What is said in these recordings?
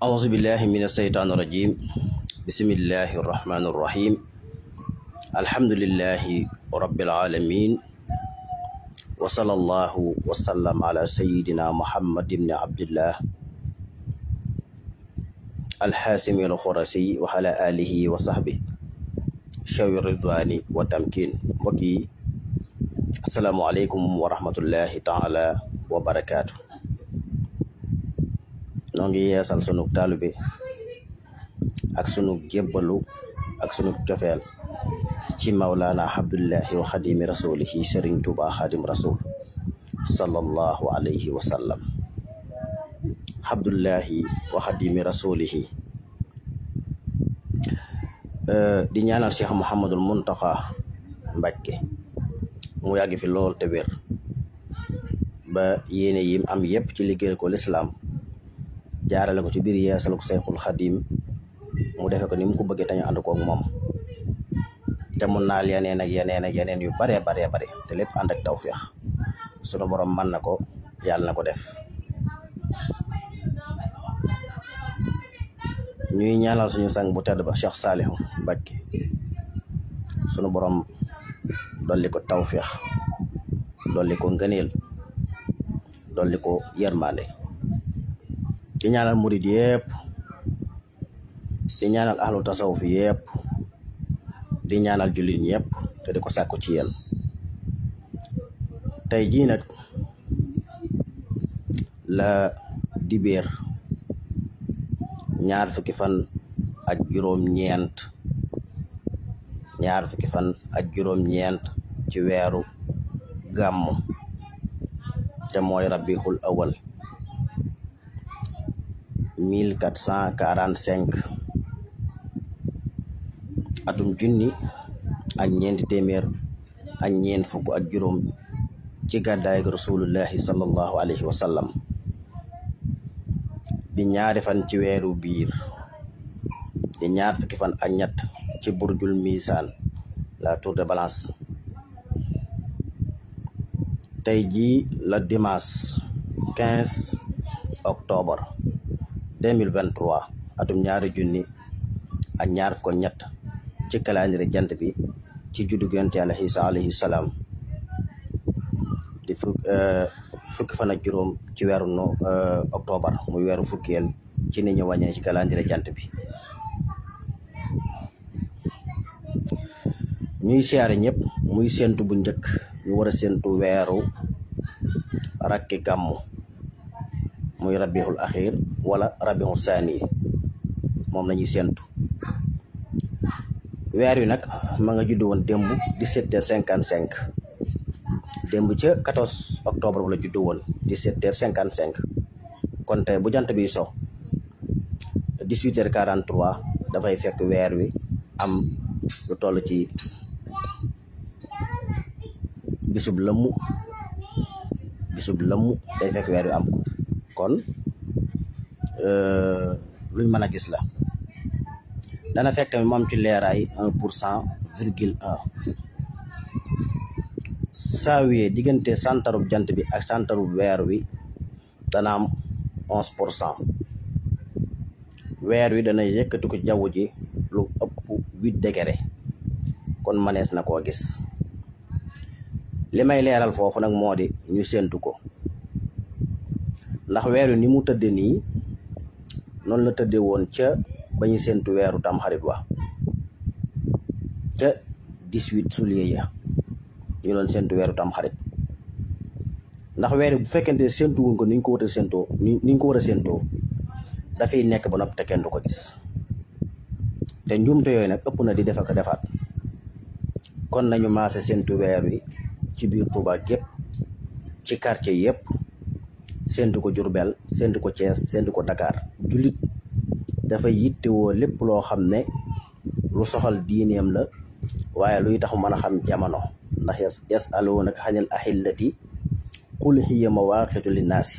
أعوذ بالله من الشيطان الرجيم بسم الله الرحمن الرحيم الحمد لله رب العالمين وصلى الله وسلم على سيدنا محمد بن عبد الله الحاسم الخرسي وعلى آله وصحبه شوي الرضوان والتمكين وكي السلام عليكم ورحمة الله تعالى وبركاته noo ngi yeesal sunu taalube ak sunu jébbalu ak sunu cofeel ci mawlaana abdullahi wa xadimi rasulihi sëriñ tuuba xadim rasul sallallahu alayhi wa sallam abdullahi wa xadimi rasulihi di ñaanal cheikh muhammadul muntaxa mbakke mu yàgg fi lool te wér ba yéene yim am yépp ci liggéeyal ko lislaam jaarale ko ci biir yeesal ko Seyxul Xadim mu defe ko ni mu ko bëggee tañu ànd koog moom te mun naal yeneen ak yeneen ak yeneen yu baree baree bare te lépp ànd ak tawféex sunu borom mën na ko yàlla na ko def ñuy ñaanal suñu sang bu tedd ba Cheikh Saalihu Mbàkke sunu borom dolli ko tawféex dolli ko ngëneel dolli ko yërmande di ñaanal murid yëpp di ñaanal ahlu tasawuf yëpp di ñaanal jullit yëpp te di ko sàkku ci yéen tey jii nag la dibéer ñaar fukki fan ak juróom-ñeent ñaar fukki fan ak juróom-ñeent ci weeru gàmmu te mooy rabbixul awal mille quatre cent quarante cinq atum junni ak ñeenti téeméer ak ñeent fukk ak juróom ci gàddaay ak rasulullahi sallallahu alayhi wa sallam di ñaari fan ci weeru biir di ñaar fukki fan ak ñett ci burjul misaan la tour de balance tey jii la dimanche quinze octobre 2023 atum ñaari junni ak ñaar fukk ñett ci calendrier jant bi ci juddu yonent Yàlla Iisa alayhi salaam di fukki fan ak juróom ci weeru no octobre muy weeru fukkeel ci ni ñu wàññee ci calendrier jant bi ñuy siyaare ñëpp muy séntu bu njëkk ñu war a séntu weeru rakki gàmmu muy rabiixul axir wala rabiixul saani moom la ñuy séentu weer wi nag ma nga judd woon démb 17 heures 55 démb ca 14 octobre bu la judd woon 17 heures 55 kon tey bu jant bi so 18 heures 43 dafay fekk weer wi am lu toll ci bisub lëmmu bisub lëmmu day fekk weer wi am ko kon luñ mën a gis la dana fekk tamit moom ci leeraay un pour cent virgule un saawiye diggante santarub jant bi ak santarub weer wi dana am onze pour cent weer wi dana yëkkati ko jaww ji lu ëpp huit degré kon manees na koo gis li may leeral foofu nag moo di ñu séentu ko ndax weer wi ni mu tëdde nii noonu la tëdde woon ca ba ñu séentu weeru tam xarit wa ca 18 juillet ya ñu doon séentu weeru tam xarit ndax weer bu fekkente séentu wuñ ko ni ñu ko war a séentoo ni ñu ko war a séentoo dafay nekk ba noppi te kenn du ko gis te njuumte yooyu nag ëpp na di def ak defaat kon nañu maase séentu weer wi ci biir Touba gépp ci quartier yëpp séntu ko Jurbel séntu ko Thiès séntu ko Dakar jullit dafa yittewoo lépp loo xam ne lu soxal diineem la waaye luy tax mën a xam jamono ndax yas yas aloonaka xanil ahillati qul hiya mawaaqitu linnaasi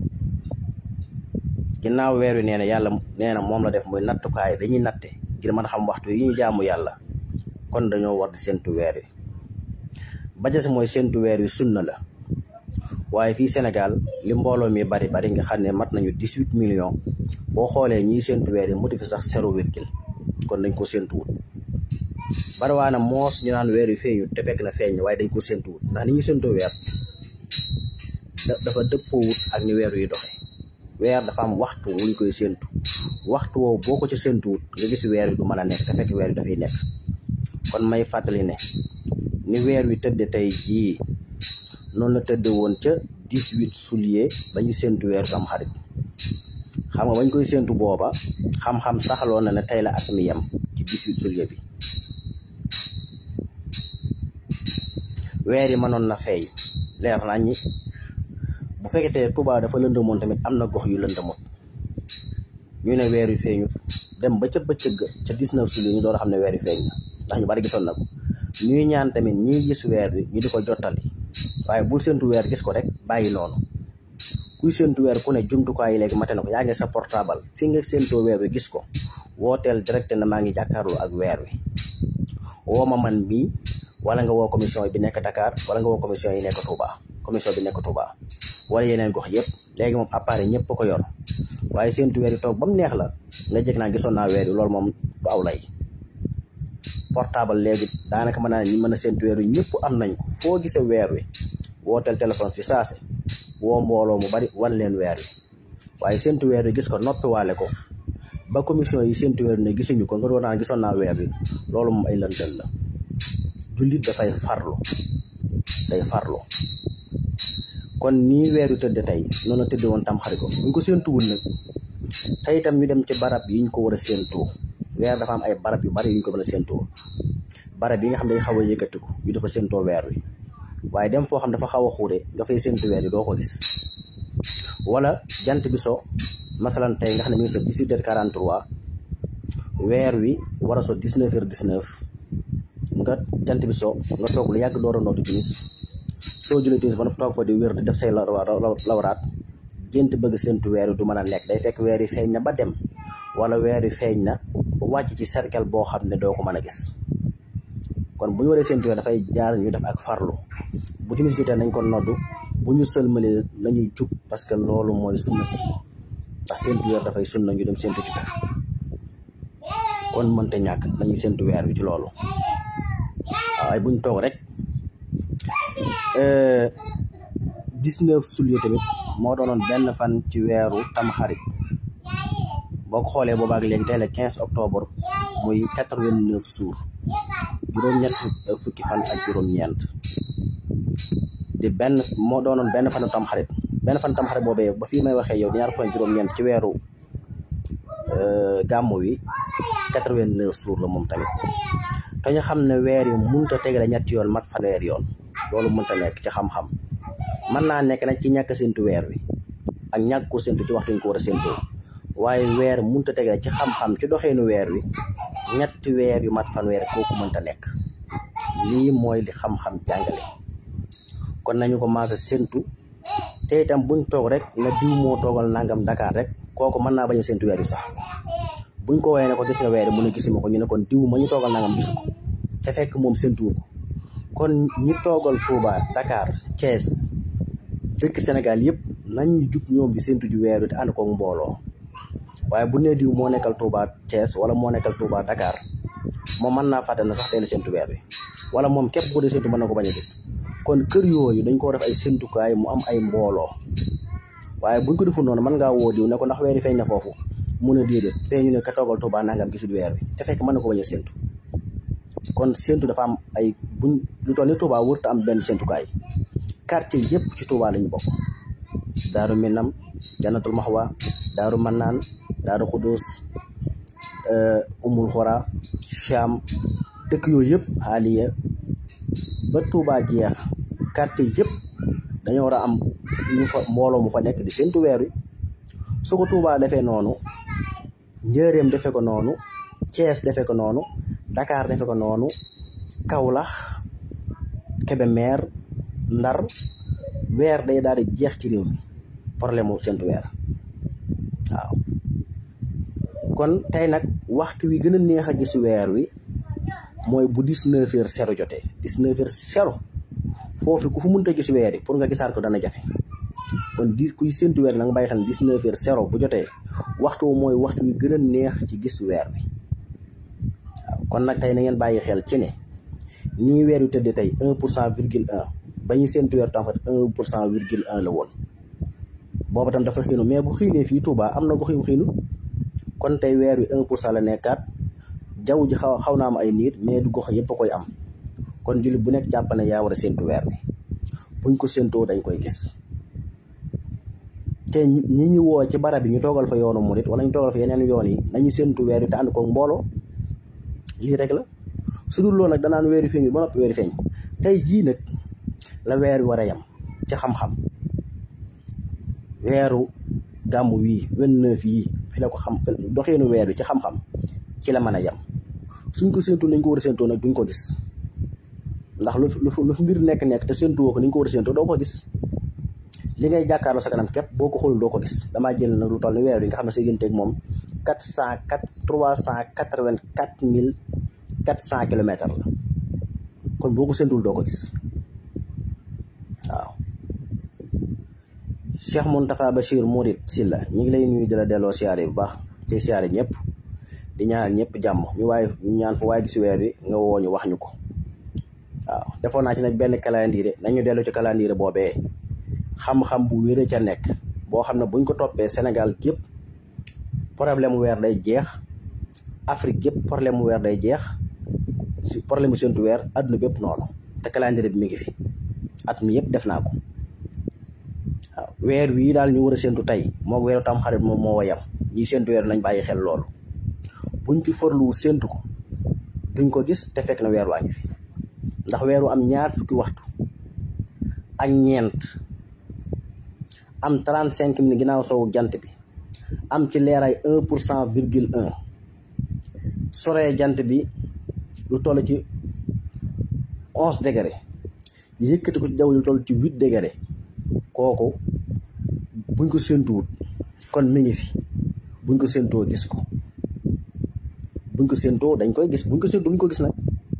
ginnaaw weer wi nee na yàlla nee na moom la def muy nattukaay dañuy natte ngir mën a xam waxtu yi ñu jaamu yàlla kon dañoo war di séntu weer wi ba des mooy séntu weer wi sunna la waaye fii Sénégal li mbooloo mi bari bari nga xam ne mat nañu dix huit millions boo xoolee ñiy séntu weer yi motivé sax zéro virgule kon dañ ko séntuwut bariwaana moos ñu naan weer yu feeñu te fekk na feeñ waaye dañ ko séntuwut ndax ni ñu séntoo weer dafa dëppoowut ak ni weer yi doxe weer dafa am waxtu wuñ koy séntu waxtu woowu boo ko ci séntuwut nga gis weer yi du mën a nekk te fekk weer yi dafay nekk kon may fàttali ne ni weer wi tëdde tey jii noonu la tëdde woon ca dix-huit juillet ba ñu séntu weeru tam xarit xam nga bañ koy séntu booba xam-xam saxaloon na ne tey la at mi yem ci dix-huit juillet bi weer yi mënoon na feeñ leer nañ ñi bu fekkee Touba dafa lëndëmoon tamit am na gox yu lëndëmoon ñu ne weer yu feeñu dem ba ca bëccëg ca dix-neuf juillet ñu door a xam ne weer yu feeñ na ndax ñu bari gisoon na ko ñuy ñaan tamit ñiy gis weer wi ñu di ko jottali waaye bul séntu weer gis ko rek bàyyi noonu kuy séntu weer ku ne jumtukaay yi léegi mate na ko yaa ngi sa portable fi nga séntoo weer wi gis ko wooteel direct na maa ngi jàkkaarloo ak weer wi woo ma man mii wala nga woo commission bi nekk Dakar wala nga woo commission yi nekk Touba commission bi nekk Touba wala yeneen gox yëpp léegi moom appareil ñëpp ko yor waaye séntu weer yi toog ba mu neex la nga jëkk naa gisoon naa weer yi loolu moom du aw lay portable léegi daanaka mën naa ñi mën a séntu weer wi ñëpp am nañ ko foo gisee weer wi wooteel téléphone fi saase woo mbooloo mu bari wan leen weer wi waaye séntu weer wi gis ko noppiwaale ko ba commission yi séntu weer wi ne gisuñu ko nga doon naan gisoon naa weer wi loolu moom ay lëndël la jullit dafay farlu day farlu kon nii weer wi tëdd tey noonu la tëdde woon tam xarit ko buñ ko séntuwul nag tey itam ñu dem ci barab yi ñu ko war a séntoo weer dafa am ay barab yu bari yu ñu ko mën a séntoo barab yi nga xam ne dañ xaw a yëkkatiku yu dafa séntoo weer wi waaye dem foo xam dafa xaw a xuure nga fay séntu weer wi doo ko gis wala jant bi so masalan tey nga xam ne mi ngi so dix-huit heures quarante-trois weer wi war a so dix-neuf heures dix-neuf nga jant bi so nga toog lu yàgg door a nootu timis soo jëlee timis ba toog fa di wér di def say lawraat gént bëgg séntu weer wi du mën a nekk day fekk weer yi feeñ na ba dem wala weer yi feeñ na ba wàcc ci cercle boo xam ne doo ko mën a gis kon bu ñu waree séntu weer dafay jaar ñu def ak farlu bu timis jotee nañ ko noddu bu ñu sëlmalee nañuy jug parce que loolu mooy sunna si ndax séntu weer dafay sunna ñu dem séntu ci ko kon mënta ñàkk nañuy séntu weer wi ci loolu waaye buñ toog rek dix-neuf juillet tamit moo doonoon benn fan ci weeru tamxarit boo ko xoolee boobaak léegi tey la quinze octobre muy quatre-vingt-neuf jours juróom-ñett fukki fan ak juróom-ñeent di benn moo doonoon benn fanu tamxarit benn fan tamxarit boobee ba fii may waxee yow di ñaar fan juróom-ñeent ci weeru gàmmu wi quatre-vingt-neuf jours la moom tamit te ñu xam ne weer yi mënut a tegale ñetti yoon mat fanweer yoon loolu mënut a nekk ci xam-xam mën naa nekk nag ci ñàkk séntu weer wi ak ñàkk ko séntu ci waxtu ñu ko war a séntoo waaye weer mënut a tegale ci xam-xam ci doxeenu weer wi ñetti weer yu mat fanweer kooku mënta nekk lii mooy li xam-xam jàngale kon nañu ko maasa séntu te itam buñ toog rek na diw moo toogal nangam Dakar rek kooku mën naa bañ a séntu weer wi sax buñ ko woowee ne ko gis nga weer mu ne gisuma ko ñu ne kon diw ma ñu toogal nangam gisu ko te fekk moom séntuwu ko kon ñi toogal Touba Dakar Thiès dëkk Sénégal yëpp nañuy jug ñoom di séntu ju weer wi te ànd ko mbooloo waaye bu nee diw moo nekkal Touba Thiès wala moo nekkal Touba Dakar moom mën naa fàtte na sax teel séntu weer wi wala moom képp bu dee séntu mën na ko bañ a gis kon kër yooyu dañ ko def ay séntukaay mu am ay mbooloo waaye buñ ko deful noonu mën ngaa woo diw ne ko ndax weer yi feeñ na foofu mun a déedéet feeñu ne ka toogal Touba nangam gisul weer wi te fekk mën na ko bañ a séntu kon séntu dafa am ay buñ lu toll ni Touba wërta am benn séntukaay quartier yëpp ci Touba lañu bokk Daaru Minam Jannatul Maxwa Daaru Mannaan Daaru Xudus Umul Xora Cham dëkk yooyu yëpp xaaliya ba Touba jeex quartier yëpp dañoo war a am ñu fa mbooloo mu fa nekk di séntu weer wi su ko Touba defee noonu Njëreem defee ko noonu Thiès defee ko noonu Dakar defee ko noonu Kaolack Kébémer Ndar weer day daal di jeex ci réew mi problème mu séntu weer waaw kon tey nag waxtu wi gën a neex a gis weer wi mooy bu dix-neuf heures zéro jotee dix-neuf heures zéro foofu ku fu mënta gis weer yi pour nga gisaat ko dana jafe kon di kuy séntu weer na nga bàyyi xel ne dix-neuf heures zéro bu jotee waxtu mooy waxtu wi gën a neex ci gis weer bi waaw kon nag tey na ngeen bàyyi xel ci ne nii weer wi tëddee tey un pour cent virgule un ba ñu séntu weer tam un pour cent virgule un la woon booba tam dafa xiinu mais bu xiinee fii Touba am na gox yu xiinu kon tey weer wi un pour cent la nekkaat jaww ji xaw xaw naa am ay niir mais du gox yëpp a koy am kon jullit bu nekk jàpp ne yaa war a séntu weer bi buñ ko séntoo dañ koy gis te ñi ñu woo ci barab bi ñu toogal fa yoonu murit wala ñu toogal fa yeneen yoon yi nañu séntu weer wi te ànd ko mbooloo lii rek la su dul loolu nag danaan weer wi feeñul ba noppi weer wi feeñ tey jii nag la weer wi war a yem ci xam-xam weeru gàmmu wii vingt-neuf yii fi la ko xam doxeenu weer wi ci xam-xam ci la mën a yem suñ ko séntu nañ ko war a séntoo nag duñ ko gis ndax lu lu mbir nekk-nekk te séntu woo ko ni ñu ko war a séntoo doo ko gis li ngay jàkkaarloo sa kanam képp boo ko xoolul doo ko gis damaa jël nag lu toll ni weer wi nga xam ne sa digganteeg moom quatre cent quatre trois cent quatre-vingt-quatre mille quatre cent kilomètres la kon boo ko séntuwul doo ko gis waaw Cheikh Mountakha Bachir Mourid Sylla ñu ngi lay nuyu di la delloo siyaare bu baax ci siyaare ñëpp di ñaan ñëpp jàmm ñu waaye ñu ñaan fu waaye gis weer wi nga woo ñu wax ñu ko waaw defoon naa ci nag benn calendrier nañu dellu ci calendrier boobee xam-xam bu wéree ca nekk boo xam ne buñ ko toppee Sénégal gépp problème mu weer day jeex Afrique gépp problème mu weer day jeex si problème mu séntu weer àdduna bépp noonu te calendrier bi mi ngi fi at mi yëpp def naa ko waaw weer wii daal ñu war a séntu tey moo weeru tam xarit moom moo yam ñi séntu weer nañ bàyyi xel loolu buñ ci forlu séntu ko duñ ko gis te fekk na weer waa ngi fi ndax weeru am ñaar fukki waxtu ak ñeent am trente cinq minutes ginnaaw soowu jant bi am ci leeraay un pour cent virgule un soree jant bi lu toll ci onze degré yëkkati ko ci jaww lu toll ci huit degré kooku buñ ko séentuwut kon mi ngi fi buñ ko séentoo gis ko buñ ko séentoo dañ koy gis buñ ko séentoo duñ ko gis nag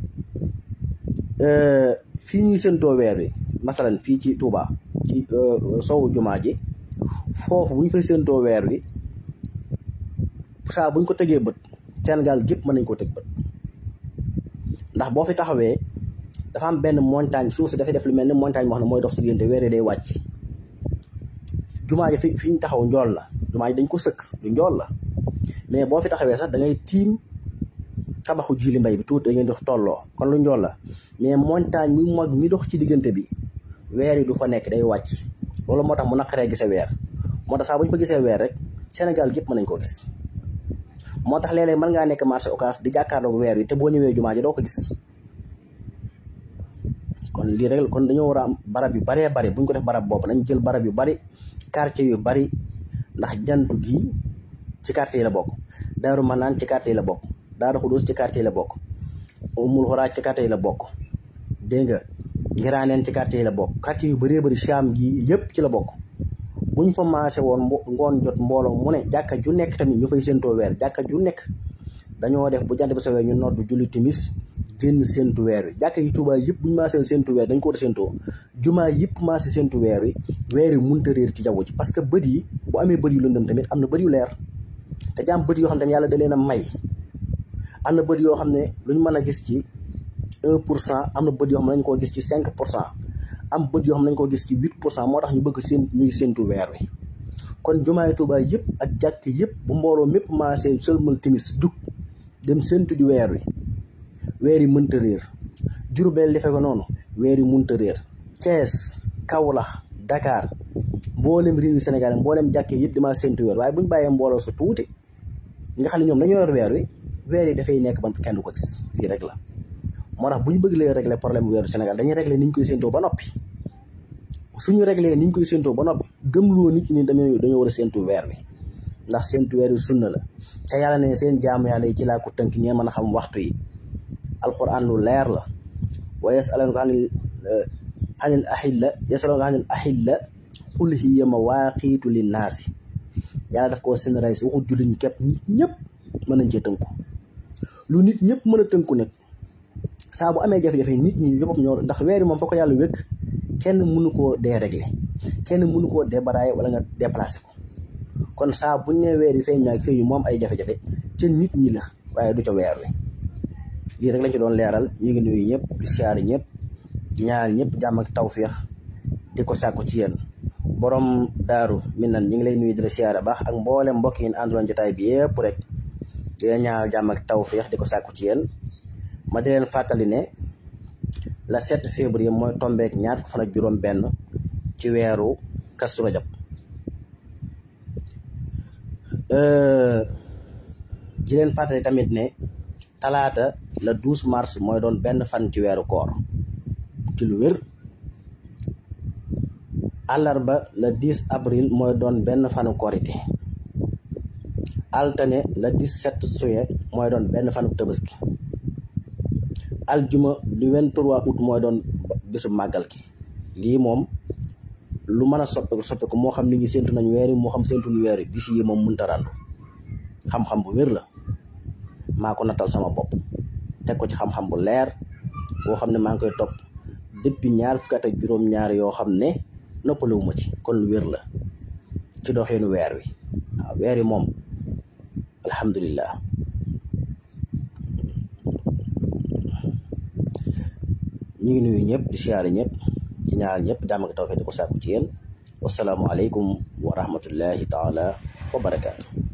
fii ñuy séentoo weer wi masalan fii ci Touba ci sowu jumaa ji foofu bu ñu fay séentoo weer wi saa buñ ko tegee bët Sénégal gépp mën nañ ko teg bët ndax boo fi taxawee dafa am benn montagne suuf si dafay def lu mel ni montagne moo xam ne mooy dox si diggante weer yi day wàcc jumaa ji fi fi ñu taxaw njool la jumaa ji dañ ko sëkk du njool la mais boo fi taxawee sax da ngay tiim tabaxu jili mbay bi tuuti da ngeen dox tolloo kon lu njool la mais montagne mi mag mi dox ci diggante bi weer yi du fa nekk day wàcc loolu moo tax mu naqaree gisee weer moo tax saa bu ñu fa gisee weer rek Sénégal gépp mën nañ koo gis moo tax léeg-léeg mën ngaa nekk marché occas di jàkkaarloog weer wi te boo ñëwee jumaa ji doo ko gis kon lii rek kon dañoo war a am barab yu baree bari bu ñu ko def barab bopp nañ jël barab yu bari quartier yu bari ndax jantu gi ci quartier yi la bokk Daaru Manaan ci quartier yi la bokk Daaru Xudus ci quartier yi la bokk Umul Xuraaj ci quartier yi la bokk dégg nga Ngiraaneen ci quartier yi la bokk quartier yu bëree bëri Saam gi yëpp ci la bokk buñ fa maase woon ngoon jot mbooloo mu ne jàkka ju nekk tamit ñu fay séentoo weer jàkka ju nekk dañoo def bu jant bi sowee ñu noddu julli timis génn séentu weer wi jàkka yi Tuubaa yëpp buñu maasee séentu weer dañ ko war a séentoo jumaa yëpp maase séentu weer wi weer wi mënut a réer ci jaww ji parce que bët yi bu amee bët yu lëndëm tamit am na bët yu leer te jaam bët yoo xam ne yàlla da leen a may am na bët yoo xam ne luñ mën a gis ci un pour cent am na bët yoo xam ne nañ koo gis ci cinq pour cent am bët yoo xam ne nañ koo gis ci huit pour cent moo tax ñu bëgg seen ñuy séentu weer wi kon jumaay Tuubaa yëpp ak jàkk yëpp bu mbooloo mépp maasee sëlmal timis jug dem séentu di weer wi weer yi mënta réer Jurbel defe ko noonu weer yi mënta réer Thiès Kaolack Dakar mboolem réew yi Sénégal mboolem jàkkee yëpp damaa séentu weer waaye bu ñu bàyyee mbooloo su tuuti nga xam ne ñoom dañoo yor weer wi weer yi dafay nekk ban kenn du ko gis lii rek la moo tax bu ñu bëgg lee régler problème weeru Sénégal dañuy régler ni ñu koy séentoo ba noppi suñu régler ni ñu koy séentoo ba noppi gëmloo nit ñi dañoo dañoo war a séentu weer wi ndax séentu weer wi sunna la te yàlla ne seen jaamu yàlla yi ci laa ko tënk ñee mën a xam waxtu yi alquran lu leer la wa yasalunaka anil anil ahilla yasalunaka anil ahilla qul hiya mawaqitu linnaasi yàlla daf koo généraliser waxut jullit ñi képp nit ñëpp mën nañ cee tënku lu nit ñëpp mën a tënku nag saa bu amee jafe-jafe nit ñi ñëpp ñoo ndax weer yi moom fa ko yàlla wékk kenn mënu koo dérégler kenn kenn mënu koo débaraaye wala nga déplacé ko kon saa buñ ne weer yi feeñ naag feeñu moom ay jafe-jafe ca nit ñi la waaye du ca weer wi lii rek lañ ci doon leeral ñu ngi nuyu ñëpp di siyaare ñëpp di ñaanal ñëpp jàmm ak tawféex di ko sàkku ci yéen borom daaru mi nan ñu ngi lay nuyu di la siyaare baax ak mboolem mbokk yi àndoon jotaay bi yëpp rek di leen ñaanal jàmm ak tawféex di ko sàkku ci yéen ma di leen fàttali ne la 7 février mooy tombeek ñaar fukk fan ak juróom benn ci weeru Kazu Rajab di leen fàttali tamit ne talaata le 12 mars mooy doon benn fan ci weeru koor ci lu wér àllarba le 10 avril mooy doon benn fanu korité altane le 17 juillet mooy doon benn fanu tabaski aljuma du 23 août mooy doon bisu màggal gi lii moom lu mën a soppeeku soppeeku moo xam ni ngi séntu nañ weer yi moo xam séntu ñu weer yi bis yi moom mënta ràndu xam-xam bu wér la maa ko nattal sama bopp teg ko ci xam-xam bu leer boo xam ne maa ngi koy topp depuis ñaar fukki at ak juróom-ñaar yoo xam ne noppalewuma ci kon lu wér la ci doxeenu weer wi waaw weer yi moom alhamdulillah ñu ngi nuyu ñëpp di siyaare ñëpp ci ñaar ñëpp jàmm ak tawfeex di ko sàkku ci yéen wasalaamu aleykum wa rahmatullahi taala wa barakaatu